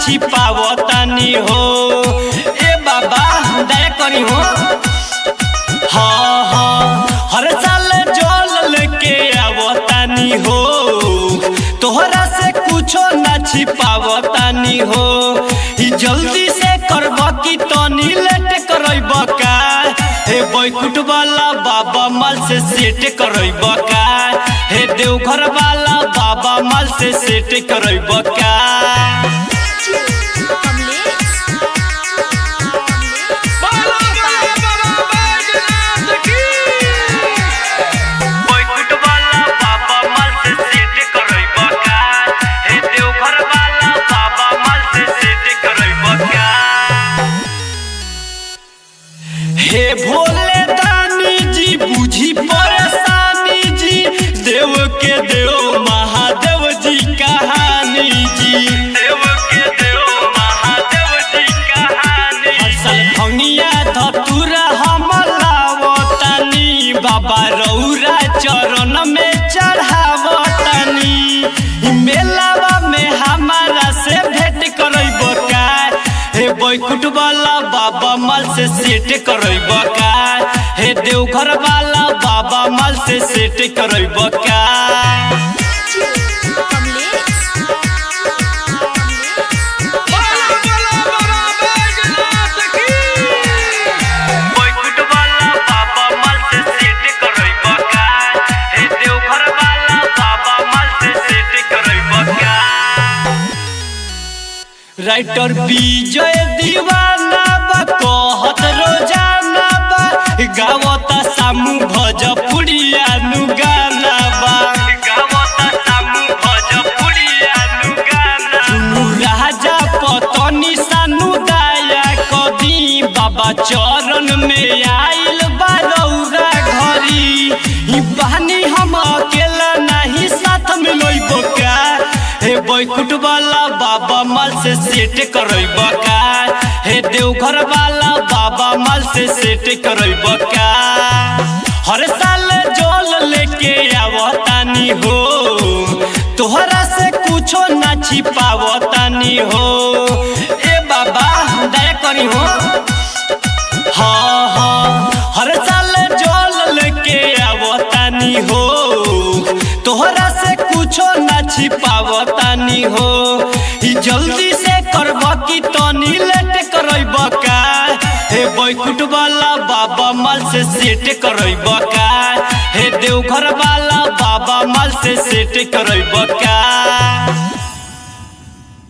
छिपावतानी हो ए बाबा दया करी हो हाँ हाँ हर साल जल लेके आवतानी हो तोहरा से कुछो ना छिपावतानी हो ई जल्दी से करब की तनी लेट करब का हे बैकुट वाला बाबा माल से सेट करब का हे देवघर वाला बाबा माल से सेट करब का कमलेश बाला बाला बाबा बैजनाथ की बैकुट वाला बाबा माल से सेट करब का हे देवघर वाला बाबा माल से सेट करब का हे भोले दानी जी बुझी परेशानी जी देव के देव महादेव जी कहानी जी देव के देव महादेव जी कहानी असल भंगिया धतुरा हम लावतानी बाबा रौरा चरण में चढ़ावतानी ई मेलावा में हमारा से भेंट करब का हे बैकुट वाला बाबा माल से सेट करब का हे देवघर वाला बाबा माल से सेट करब का कमलेश बाला बाला बाबा बैजनाथ की बैकुट वाला बाबा माल से सेट करब का हे देवघर वाला बाबा माल से सेट करब का राइटर विजय दीवाना बा कहत रोजाना बा गावता सामू भोजपुरिया नु गाना बा गावता सामू भोजपुरिया नु गाना सुनु राजा पतनी सानु दया कदी बाबा चरण में आइल बा रौरा घरी ई बहानी हम अकेला नहीं साथ में लइबो का हे बैकुट वाला बाबा माल से सेट करब का हे देवघर वाला बाबा माल से सेट करब का हर साल जल लेके आवतानी हो तोहरा से कुछो ना छिपावतानी हो ए बाबा दया करी हो हाँ हाँ हर साल जल लेके आवतानी हो तोहरा से कुछो ना छिपावतानी हो ई जल्दी से करब की तनी लेट करब का हे बैकुट वाला बाबा माल से सेट करब का हे देवघर वाला बाबा माल से सेट करब का